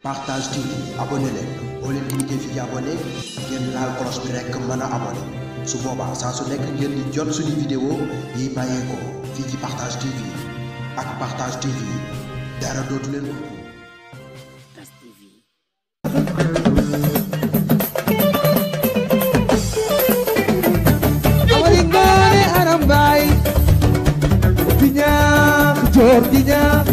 Partage TV abonné leen boo leen cliquer fii abonné ngeen laal cloche bi rekk mën a abonné su boobaa saa su nekk ngeen di jot suñu vidéo yi bàyyeekoo fii ci Partage TV ak Partage TV dara dootu leen ko amari ngoone aram baay di ñaax joor di ñaax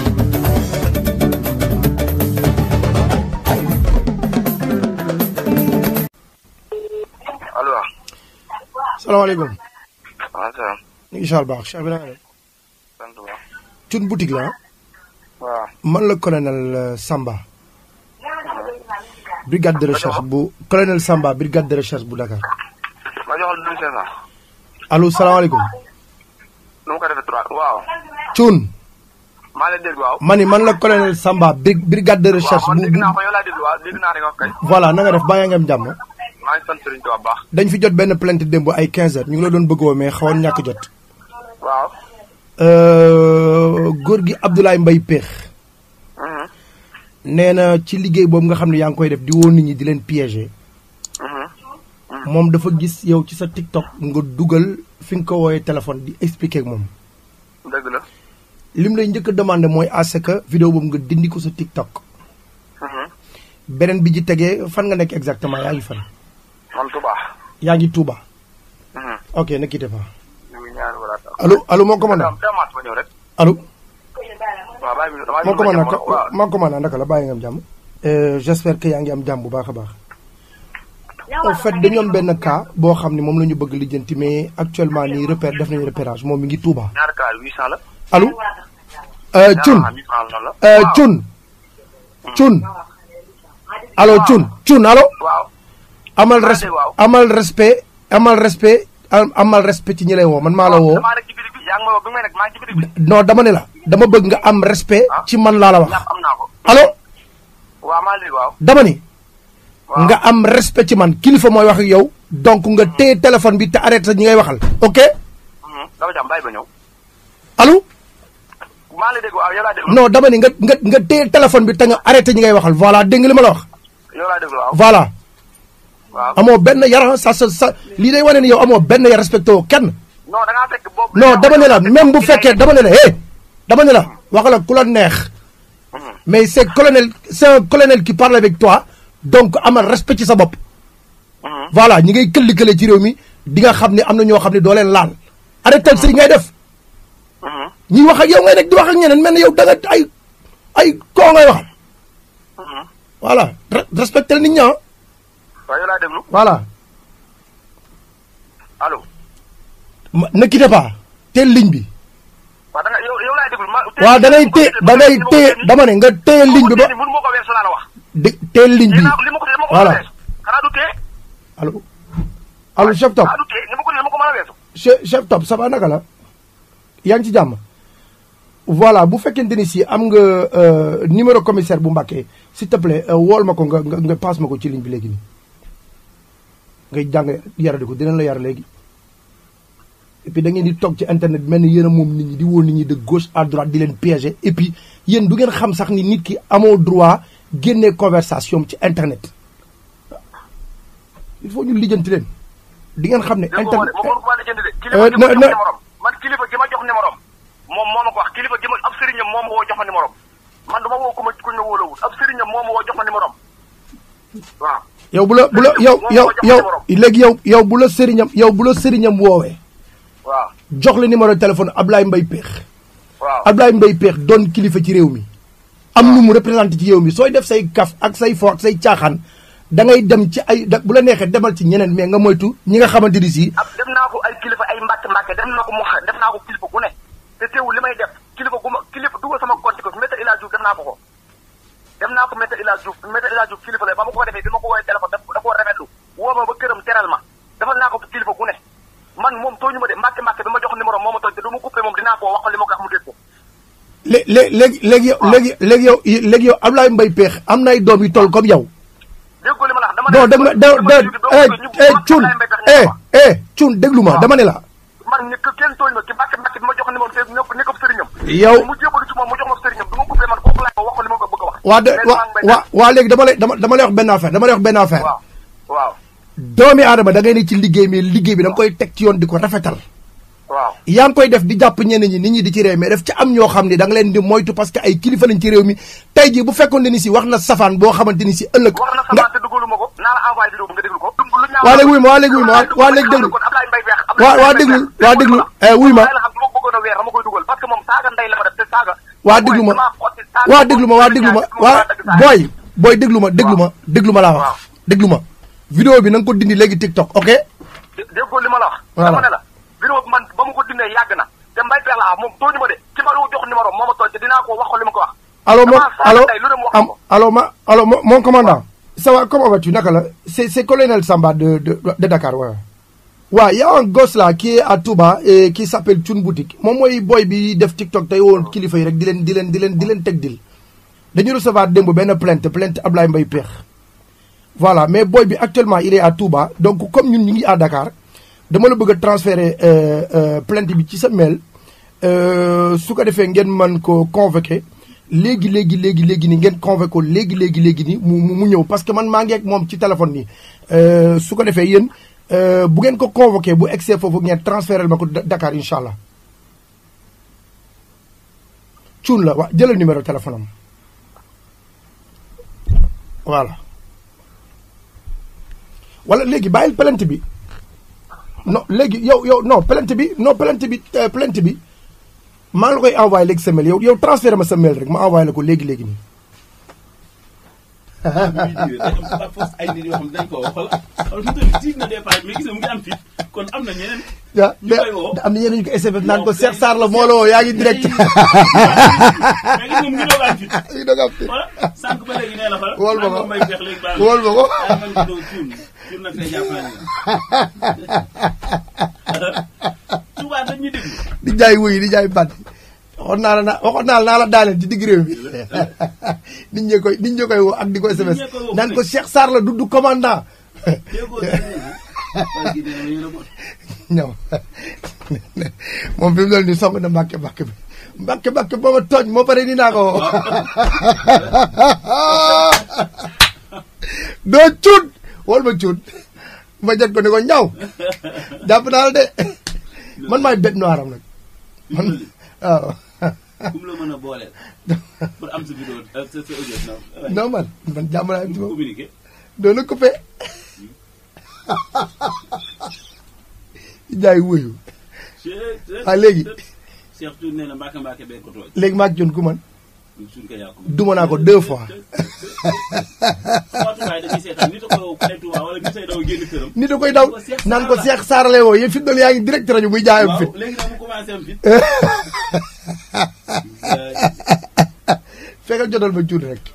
allo salaamaaleykum waaw salaam ñu ngi incha baax Cheikh bi naa def sant bu baax cun boutique la ah waaw man la colonel euh, Samba brigade de recherche bu colonel Samba brigade de recherche bu Dakar ma joxal deux cinq cent allo salaamaaleykum nu mu ko defee trois waaw cun maa lay dégg waaw ma ni man la colonel Samba bri- brigade de recherche waaw man bu dégg naa bu ko yow laa déglu waaw dégg naa rek wax kay voilà na nga def baa yaa ngi am jàmm maa ngi sant Serigne Touba baax dañ fi jot benn plainte démb ay 15 heures ñu ngi la doon bëgg woo mais xawoon ñàkk jot waaw Euh, góor gi Abdoulaye Mbaye Péex mhm nee na ci liggéey boobu nga xam ne yaa ngi koy def di woo nit ñi di leen piéger mhm moom dafa gis yow ci sa TikTok nga dugal fi nga ko wooyee téléphone di expliquer ak moom dëgg la lim lay njëkk a demandé mooy à ce que vidéo boobu nga dindi ko sa TikTok mhm beneen bi ci tegee fan nga nekk exactement yaa ngi fan man Touba yaa ngi Touba mhm ok ne quittez pas ñu ngi ñaan wala tax allo allo mon commandant dama ma ñëw rek allo waaw bàyyi mi dama mon commandant ko waaw mon commandant naka la bàyyi nga am jàmm Euh, j'espère que yaa ngi am jàmm bu baax a baax en fait dañu am benn cas boo xam ne moom la ñu bëgg lijjanti mais actuellement nii repère def nañu repérage moom mi ngi Touba ñaar kaar 800 la allo euh, Thioune ñaar 800 la la Euh, waaw. Thioune Thioune allo Thioune Thioune allo waaw amal maa res dégg waaw. amal respect amal respect am- amal respect ci ñi lay woo man maa la woo damaa nekk ci bitig bi yaa ngi ma woo bi may nekk maa ngi ci bitig bi non dama ne la dama bëgg nga am respect ci man laa la wax ñaar am naa ko allo waaw maa dégg waaw dama ni waaw nga am respect ci man kilifa mooy wax ak yow donc nga téye téléphone bi te arrêté sa ñi ngay waxal ok mhm dama jàmm bàyyi ba ñëw allo maa lay dégg waaw yow laa déglu non dama ni nga nga nga téye téléphone bi te nga arrêté ñi ngay waxal voilà dégg nga li ma la wax yow laa déglu waaw voilà waaw amoo benn yar sa sa sa lii day wane ni yow amoo benn yar respecté woo kenn non da ngaa fekk boobu. non dama ne la même bu fekkee dama ne la hé dama ne la waxal ak ku la neex Mhm. mais c'est colonel c'est un colonel qui parle avec toi donc amal respect ci sa bopp Mhm. voilà ñi ngay këlli-kële ci réew mi di nga xam ne am na ñoo xam ne doo leen laal arrêté sa yi ngay def Mhm. ñi wax ak yow ngay nekk di wax ak ñeneen mel ne yow da nga ay ay koo ngay waxal Mhm. voilà re- respecté nit ñi ah waaw yow laa déglu voilà allo. ma ne quittez pas teel ligne bi waaw da nga yow yow laa déglu ma. waaw da ngay téye da ngay téye dama ne nga téye ligne bi ba mënu ma ko weesu laa la wax. di teel ligne bi li ma ko li ma ko dama ko voilà mën a weesu. xanaa du tee. allo allo chef top xanaa du tee ni ma ko ni ma ko mën a weesu. chef chef top ça va naka la yaa ngi ci jàmm voilà bu fekkente ni si am nga euh, numéro commissaire bu Mbacké s'il te plaît euh, wool ma ko nga nga nga passe ma ko ci ligne bi léegi nii ngay jàng yaradi ko dinañ la yar léegi et puis da ngeen di toog ci internet bi mel ni yéen a moom nit ñi di woo nit ñi de gauche à droite di leen piéger et puis yéen du ngeen xam sax ni nit ki amoo droit génnee conversation ci internet il faut ñu lijjanti leen di ngeen xam ne dégg nga internet moom moom maa jënd de. Euh, kilifa gi ma na- jox na- numéro man kilifa gi ma jox numéro moom moo ma ko wax kilifa gi ma ab sëriñam moo ma woo jox ma numéro man du ma woo ku ma ku ñu wóolawul ab sëriñam moo ma woo jox ma numéro waaw. yow bu la bu la yow yow yow léegi yow yow bu la sëriñam yow bu la sëriñam woowee waaw jox la numéro téléphone Ablaye Mbaye Péex waaw. Ablaye Mbaye Péex doon kilifa ci réew mi am nu mu représenté ci réew mi sooy def say kaf ak say fo ak say caaxaan da ngay dem ci ay da bu la neexee demal ci ñeneen mais nga moytu ñi nga xamante ni si ab def naa ko ay kilifa ay mbàkk mbàkk def naa ko mu xa- def naa ko kilifa gu ne te teewul li may def kilifa gu ma kilifa dugal sama compte ko maître El Hadj Diouf def naa ko ko def naa ko maître El Hadj Diouf maître El Hadj Diouf kilifa la ba ma ko defee bi ma ko woowee téléphone daf da koo rafetlu woo ma ba këram teral ma defal naa ko kilifa gu ne man moom tooñu ma de mbàkk mbàkk bi ma jox numéro moo ma tooñ te du ma coupé moom dinaa ko wax li ma ko wax mu dégg ko lé lé léegi léegi yow léegi léegi yow léegi yow Ablaye Mbaye Péex am na ay doom yu toll comme yow déggoo li ma la wax dama non dégg nga da da eh eh cun eh eh cun déglu ma dama ne la man ni kenn tooñ ma ki mbàkk mbàkk bi ma jox numéro te ne ko sëriñam yow mu jébalu ci moom mu jox ma sëriñam du ma coupé man kooku laay ko wax ko li ma ko bëgg a wax waa de mais wa maa ngi may waa waa léegi dama lay dama dama lay wax benn affaire dama lay wax benn affaire waaw waaw doomi aadama da ngay ne ci liggéey mais liggéey bi da nga koy teg ci yoon di ko rafetal waaw yaa ngi koy def di jàpp ñenn ñi nit ñi di ci réew mais daf ci am ñoo xam ne da nga leen di moytu parce que ay kilifa lañ ci réew mi tey jii bu fekkoon ne ni si wax na safaan boo xamante ni si ëllëg wax na nga sama te dugalu ma ko naa la envoyé vidéo bi nga déglu ko dumb lu ñaaw waa léegi wuy ma waa léegi wuy ma waa waa léegi déglu kon Ablaye Mbaye Peex waa waa déglu waa déglu eh wuy ma la xam su ma bëggoon a weer dama koy dugal parce que moom saaga ndey la ma def te saaga waa déglu ma waa déglu ma waa déglu ma waa booy booy déglu ma déglu ma déglu ma laa wax waaw. déglu ma vidéo bi na nga ko dindi léegi TikTok ok déggoo li ma la wax Voilà. dama ne la vidéo bi man ba ma ko dindee yàgg na te Mbaye Peex la ah moom tooñu ma de ki ma jox numéro moo ma tooñ te dinaa ko wax ko li ma ko wax allo mon Damaa saaga allo ndey lu ne mu wax am ko. allo ma allo mon mon commandant ça va comment vas-tu naka la c'est c'est colonel Samba de de de Dakar waaw waaw y a un gosse là qui est à Touba et qui s'appelle Thioune Boutique moom mooy boy bi def TikTok tey woon kilifa yi rek di leen di leen di leen di leen teg dil dañu recevoir démb benn plainte plainte Ablaye Mbaye Peex voilà mais boy bi actuellement il est à Touba donc comme ñun ñu ngi à Dakar dama la bëgg a transférer euh, euh, plainte bi ci sa mail euh, su ko defee ngeen mën ko convoqué léegi léegi léegi léegi nii ngeen convoqué ko léegi léegi léegi nii mu mu mu ñëw parce que man maa ngi ak moom ci téléphone nii euh, su ko defee yéen euh, bu ngeen ko convoqué bu egsee foofu ngeen transféré ma ko Da- Dakar incha allah cuun la waa jëlal numéro téléphone am voilà wala léegi bàyyil plainte bi non léegi yow yow non plainte bi non plainte bi euh, plainte bi maa ngi la koy envoyé léegi sa mail yow yow transféré ma sa mail rek ma envoyé la ko léegi léegi nii. ay nit yoo xam ne dañ koo xool xool mu tamit tiit na des fois mais gis nga mu ngi am fit kon am na ñeneen. ah ñu koy woo. am na ñeneen ñu ko SMS naan ko Cheikh Sarr la moo la woo yaa ngi direct. mais gis nga mu ngi doog a am fit. yaa ngi doog a am fit. voilà sànq ba léegi nee na fa. Wóol ma ko. maa ngi may feex léegi baax na. Wóol ma ko. ah man de doo tuun tuun nag day jàpp naa ne. Touba dañ ñu déglu. di jaay wuy di jaay bàtt waxoon naa la naa waxoon naa la naa la daaneel ci digg réew mi nit ñee koy nit ñee koy woo ak di ko SMS ñee koy woo naan fu ko ne. Cheikh Sarr la du du commandant déggoo dégg nga. waa kii dina yéen a bon. ñëw moom fi mu doon nii song na mbàkke mbàkke bi mbàkke mbàkke boo ma tooñ moo pare ni naa ko woo doo cuut wol ma cuut ma jot ko ni ko ñaw jàpp naa la de man maay bête noire am nag man waaw kum la mën a booleel. pour am sa vidéo sa sa audio non. non man man jàmm naa ci moom communiqué. doon na coupé jaay wuyu ah léegi Cheikh Tour nee na Mbacke Mbacke bee ko tooñ. léegi maag jon ku man suñ ko yàqu. duma naa ko deux fois Fatou Baye dañuy seetaan nit a ko kale Touba wala nit ay daw génn këram. nit a koy daw naan ko Cheikh Sarr lay woo yéen fi doon yaa ngi direct rajo muy jaayam fit waaw léegi nag mu commencé am fit. fekkal jotal ma cuut rek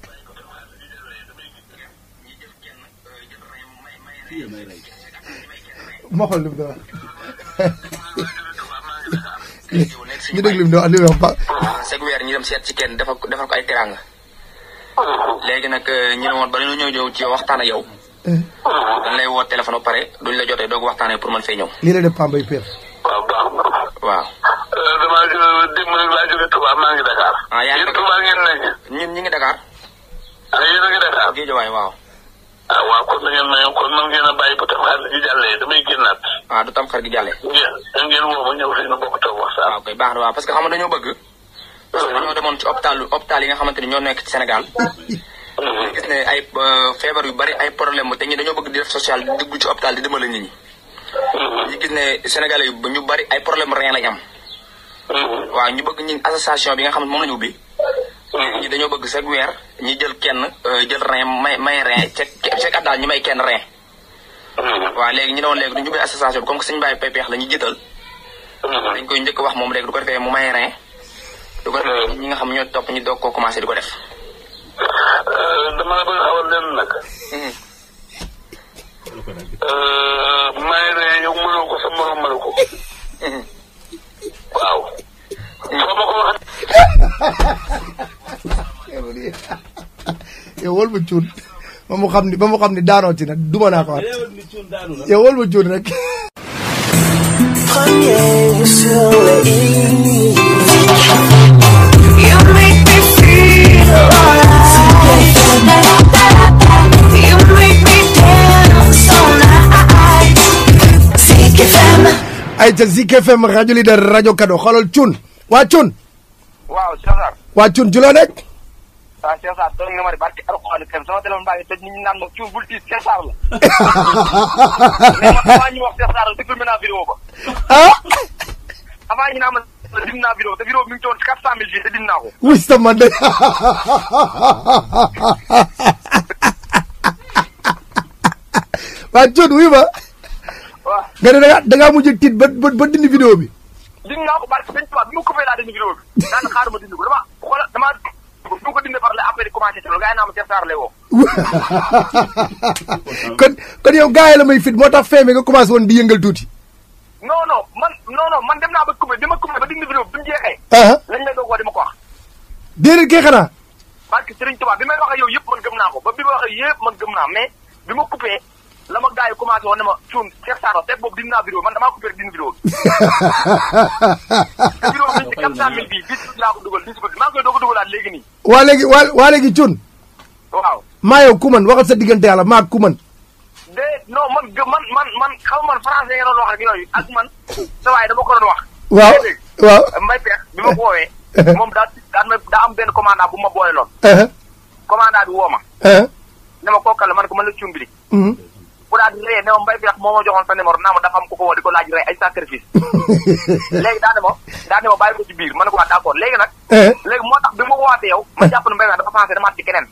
fii la may rey. ma xool li mu doon wax ñu déglu li mu doon wax li mu wax ba chaque weer ñu dem seet ci kenn defal ko defal ko ay teranga léegi nag ñu ne woon ba ñu ñëw ñëw ci waxtaan ak yow dañ lay woo téléphone ba pare duñ la jotee doog waxtaanee pour mën fee ñëw lii la def Pambay Père waaw baax na. waaw damaa jóge démb rek laa jóge Touba maa ngi Dakar. Ah, yaa ngi yéen Dakar. Touba ngeen nekk. ñun ñi ngi Dakar ah yéen a ngi Dakar. Géejawaay waaw ah waaw kon na ngeen may kon man ngeen a bàyyi ba tam xaalis gi jàllee damay génnaat. ah du tam xar gi jàllee ngeen ngeen woo ma ñëw fii na bokk toog waxtaan. waaw koy baax na waaw parce que xam nga dañoo bëgg parce que dañoo demoon ci hôpital hôpital yi nga xamante ni ñoo nekk ci Sénégal ñu gis ne ay euh, feebar yu bari ay problème te ñi dañoo bëgg di def social di dugg ci hôpital di dimbale nit ñi ñu gis ne Sénégalais yu ñu bari ay problème rein lañ am waaw ñu bëgg ñun association bi nga xam ne moom la ñu ubbi ñi dañoo bëgg chaque weer ñi jël kenn euh, jël rein may may rein chaque chaque at daal ñu may kenn rein waaw léegi ñu ne woon léegi du ñu ubbi association bi comme que suñu bàyyi pepeex la ñu jiital dañ koy njëkk wax moom léegi du ko defee mu may rein du ko defee ñi nga xam ñoo topp ñu doog koo commencé di ko def dama la bëgg a xawal leen nag. may ne yow mënoo ko sa morom mënu ko. waaw. soo ma ko wax yow wol ma cuut ba mu xam ni ba mu xam ni daanoo ci nag duma naa ko waat réewal ni cuun daanu la. yow wol ma cuut rek Premier sur le i. You make me feel alright. ay ca Zik FM rajo leader rajo kado xoolal cun waa cun waaw Cheikh Sarr waa cun ci loo nekk waaw Cheikh Sarr toog nga ma di barki alxuraan kam sama téléphone baa ngi toj nit ñi naan ma cuun bul tiis Cheikh Sarr la mais man avant ñu wax Cheikh Sarr la déglu naa vidéo ba ah avant ñu naa ma dim naa vidéo te vidéo bi mi ngi ci woon quatre cent mille vues te dim naa ko wis ta man de waa cun wuy ma waaw nga ne da nga da ngaa mujj tiit ba ba ba dindi vidéo bi dim naa ko barki sëñ Tuubaa bi ma coupé laa dindi vidéo bi daan xaar ma dindi ko dama xoola dama bi ma ko dindee par la après commencé ci loolu gars yi naa ma Cheikh Sarr lay woo kon kon yow gars yi la may fit moo tax feeme nga commencé woon di yëngal tuuti non non man non non man dem naa ba coupé bi ma coupé ba dindi vidéo bi bi mu jeexee ah lañ lay doog woo di ma ko wax déedéet kay xanaa barki Serigne Touba bi may wax ak yow yëpp man gëm naa ko ba bi ma wax ak yëpp man gëm naa mais bi ma coupé la ma gars yi commencé woon ne ma cuun Cheikh Sarr te boobu dindi naa vidéo man damaa coupé rek dindi vidéo bi te vidéo bi ci quatre cent mille bii bis bi laa ko dugal bis bi maa ngi koy doog a dugalaat léegi nii waa léegi waa waa léegi cun waaw maa yow ku man waxal sa diggante yàlla maa ku man de non man gë- man man man xam nga man français nga doon wax ak yooyu ak man sa waay dama ko doon wax waaw yaa dégg waaw mbay peex bi ma ko woowee moom daa daan ma daa am benn commandant bu ma boole loon ah commandant bi woo ma ah ne ma kookal la man ko mën la cuun bi mhm. bu daal di ree ne ma mbay peex moo ma joxoon sa numéro naa ma dafa am ku ko woo di ko laaj rey ay sacrifice léegi daa ne ma daa ne ma bàyyi ko ci biir ma ne ko waa d'accord léegi nag ah léegi moo tax bi ma woowaatee yow ma jàpp ne mbay peex dafa pensé dama ci keneen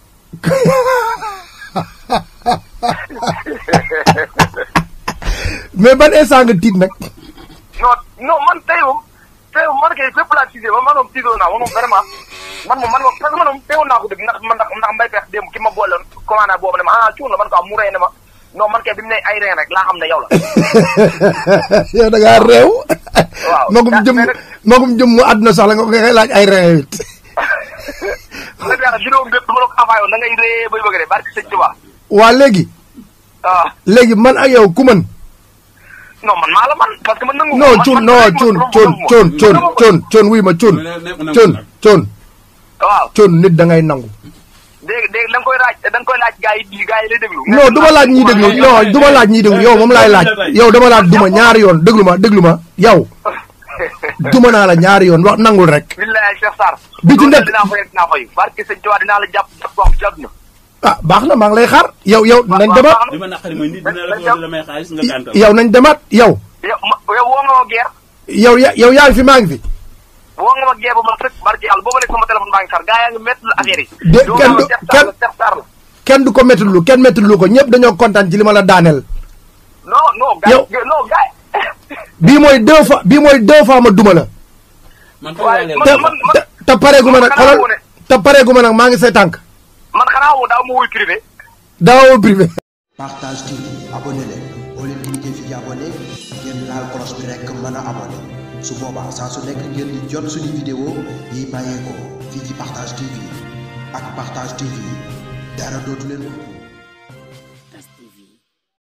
mais ban instant nga tiit nag non non man tey moom tey moom man kay fépp laa tiisee man man moom tiisoo naa man moom vraiment man moom man moom parce que man moom teewoon naa ko dëgg ndax man ndax ndax mbay peex démb ki ma boole woon commandant boobu ne ma ah cuun la man ko am mu rey ne ma non man kay bi mu ne ay reen rek laa xam ne yow la yow da ngaa réew Waaw. magum jëm mais nag- magum jëm mu àdduna sax la nga koy laaj ay réew it mbay peex vidéo bépp dama la ko envoyé woon da ngay ree bay bëgg de barki sëñ Tuba waa léegi ah léegi man ak yow ku man non man maa la man parce que man nangu non man- cun man- non man- cun man- cun man- cun cun man- cun cun wuy ma cun cun cun waaw cun nit da ngay nangu dégg dégg da nga koy laaj da nga koy laaj gars yi gars yi lay déglu non du ma laaj ñiy déglu non du ma laaj ñiy déglu yow moom laay laaj yow dama laaj duma ñaari yoon déglu ma déglu ma yow duma naa la ñaari yoon wax nangul rek billahi Cheikh Sarr Bi ci loolu nekk- dinaa fay dinaa fay barki sëñ Tuba dinaa la jàpp jàpp wax ci àdduna ah baax na maa ngi lay xaar yow yow nañ demaat li ma naqari mooy nit dina la ko la may xaalis nga gàntal. yow nañ demaat yow yow ma yow woo nga ma geer yow ya yow yaa ngi fi maa ngi fi woo nga ma geer ba ma sëkk barki yàlla booba léegi sama téléphone baa ngi sar gars yaa ngi métti la affaire yi De- Yow kenn nga du- ma Cheikh Sarr kenn- la Cheikh Sarr la kenn du ko métti lu kenn métti lu ko ñëpp dañoo kontaan ci li ma la daaneel non non gars Yow- yi non gars bii mooy deux fois bii mooy deux fois ma duma la man waaye fay man te leen man man te te pareegu ma nag xanaa xoolal moo ne- te pareegu ma nag maa ngi say tànk man xanaa woo daaw ma wuy privé daawoo privé Partage TV abonné leen boo leen cliqué fii ci abonné ngeen laal cloche bi rek mën a abonné su boobaa saa su nekk ngeen di jot suñu vidéo yi bàyyeekoo fii ci Partage TV ak Partage TV dara dootu leen ëpp